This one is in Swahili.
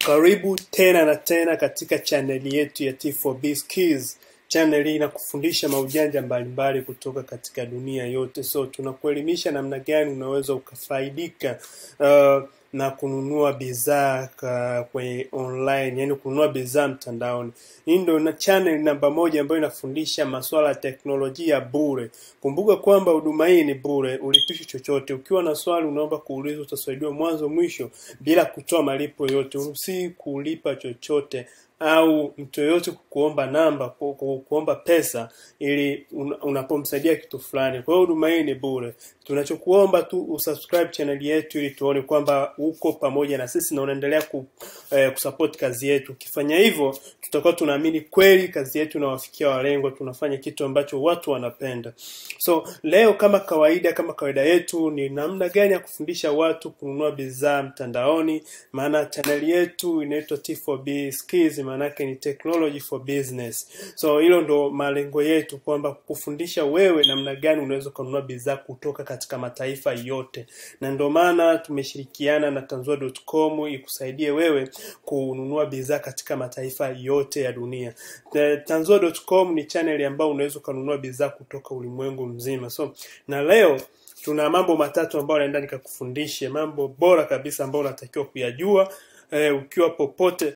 Karibu tena na tena katika chaneli yetu ya T4B Skills. Channel hii inakufundisha maujanja mbalimbali kutoka katika dunia yote, so tunakuelimisha namna gani unaweza ukafaidika uh, na kununua bidhaa kwenye online, yani kununua bidhaa mtandaoni. Hii ndio na channel namba moja ambayo inafundisha masuala ya teknolojia bure. Kumbuka kwamba huduma hii ni bure, ulipishi chochote. Ukiwa na swali unaomba kuuliza, utasaidiwa mwanzo mwisho bila kutoa malipo yote, usi kulipa chochote au mtu yoyote kukuomba namba ku, ku, kuomba pesa ili un, unapomsaidia kitu fulani. Kwa hiyo huduma hii ni bure. Tunachokuomba tu usubscribe channel yetu ili tuone kwamba uko pamoja na sisi na unaendelea ku, eh, kusupport kazi yetu. Ukifanya hivyo, tutakuwa tunaamini kweli kazi yetu inawafikia walengwa, tunafanya kitu ambacho watu wanapenda. So leo kama kawaida, kama kawaida yetu ni namna gani ya kufundisha watu kununua bidhaa mtandaoni, maana channel yetu inaitwa T4B Skills maanake ni technology for business. So hilo ndo malengo yetu, kwamba kufundisha wewe namna gani unaweza kununua bidhaa kutoka katika mataifa yote, na ndio maana tumeshirikiana na Tanzua.com ikusaidie wewe kununua bidhaa katika mataifa yote ya dunia. Tanzua.com ni channel ambayo unaweza ukanunua bidhaa kutoka ulimwengu mzima. So na leo tuna mambo matatu ambayo naenda nikakufundishe, mambo bora kabisa ambayo unatakiwa kuyajua eh, ukiwa popote